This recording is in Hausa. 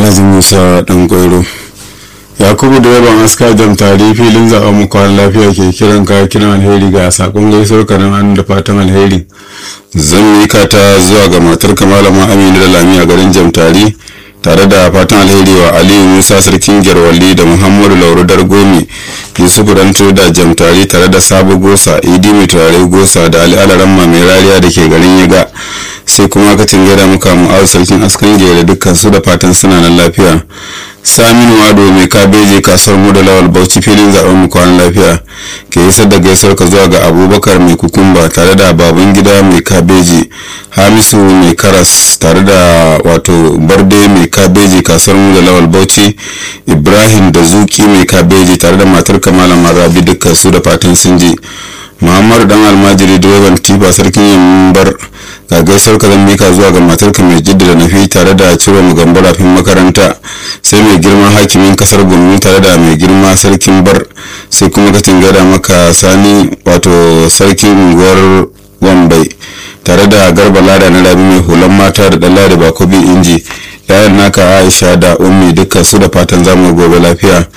alhaji musa dan gwairo yakubu direban aska jam tari filin zaɓen mu kwan lafiya ke kiran ka kiran alheri ga sakon gaisuwar ka nan da fatan alheri zan mika ta zuwa ga matar malama aminu da lami a garin jam tari tare da fatan alheri wa aliyu musa sarkin gyarwalli da muhammadu lauru dargomi yusufu dan da jamtari tare da sabo gosa idi mai turare gosa da ali alaramma mai rariya da ke garin yaga sai kuma ka tingada muka mu'azu sarkin askan da dukkan su da fatan suna nan lafiya saminu wado mai kabeji kasuwar mu da lawal bauchi filin zaben mu kwanan lafiya ke isar da gaisuwar ka zuwa ga abubakar mai kukumba tare da baban gida mai kabeji hamisu mai karas tare da wato barde mai kabeji kasuwar mu da lawal bauchi ibrahim da zuki mai kabeji tare da matar kamala marabi dukkan su da fatan sun ji muhammadu dan almajiri direban tifa sarkin yambar ga gaisuwar ka zan mika zuwa ga matarka mai jidda da nafi tare da ciro mu gambo rafin makaranta sai mai girma hakimin kasar gumi tare da mai girma sarkin bar sai kuma ka tingada maka sani wato sarkin unguwar wambai tare da garba lada na rabi mai hulan mata da dalla da bakobi inji yayan naka aisha da ummi dukkan su da fatan zamu gobe lafiya